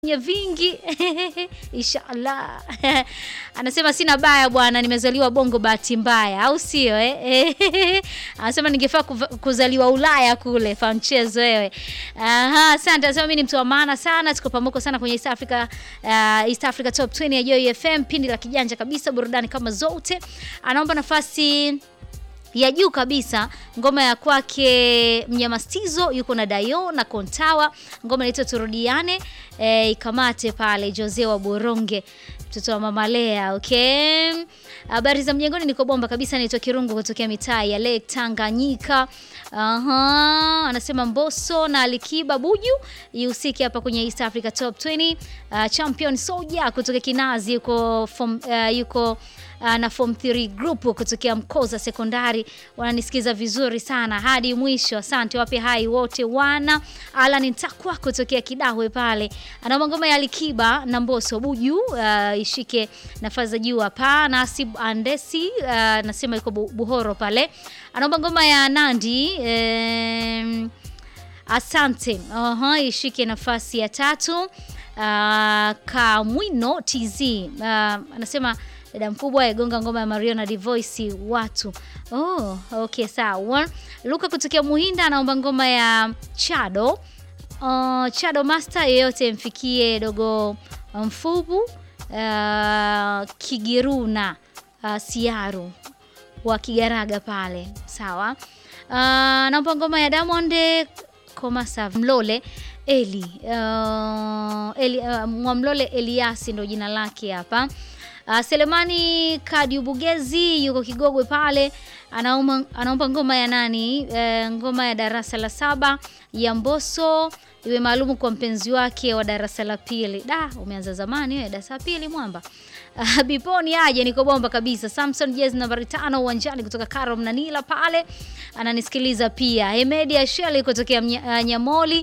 nye vingi inshallah. Anasema sina baya bwana, nimezaliwa Bongo bahati mbaya, au sio eh? Anasema ningefaa kuva- kuzaliwa Ulaya kule, fa mchezo wewe. Aha, asante. Anasema mimi ni mtu wa maana sana, tuko pamoja sana kwenye East Africa, uh, East Africa Top 20 ya Joy FM, pindi la kijanja kabisa, burudani kama zote. Anaomba nafasi ya juu kabisa ngoma ya kwake Mnyamastizo yuko na Dayo na Kontawa, ngoma inaitwa Turudiane e, ikamate pale Jose wa Boronge, mtoto wa mama Lea. Okay, habari za mjengoni, niko bomba kabisa. Naitwa Kirungu kutokea mitaa ya Lake Tanganyika. Aha, anasema Mbosso na Alikiba Buju ihusike hapa kwenye East Africa Top 20. Uh, champion Soja kutoka Kinazi yuko form, uh, yuko uh, na form 3 group kutokea Mkoza Sekondari wananisikiza vizuri sana hadi mwisho. Asante, wape hai wote wana. Alan Ntakwa kutokea Kidahwe pale anaomba ngoma ya Alikiba na Mbosso Buju uh, ishike nafasi za juu hapa. Nasib Andesi uh, nasema yuko Bu- Buhoro pale anaomba ngoma ya Nandi em, Asante. Aha, ishike nafasi ya tatu. Uh, Kamwino TZ uh, anasema dada mkubwa agonga ngoma ya Mario na Divoice watu. Oh, okay sawa. Luka kutokea Muhinda anaomba ngoma ya Chado. Uh, Chado Master yeyote mfikie dogo mfubu uh, Kigiruna uh, Siaru wa Kigaraga pale. Sawa. Uh, naomba ngoma ya Diamond Komasa Mlole Eli uh, Eli uh, Mwamlole Eliasi ndo jina lake hapa. Uh, Selemani Kadiubugezi yuko Kigogwe pale anaomba, anaomba ngoma ya nani uh, ngoma ya darasa la saba ya Mbosso iwe maalumu kwa mpenzi wake wa darasa la pili. Da, umeanza zamani wewe darasa la pili mwamba. Uh, Biponi aje niko bomba kabisa. Samson Jez nambari tano uwanjani kutoka Karo Mnanila pale ananisikiliza pia. Hemedi Asheli kutokea Mnya- uh, Nyamoli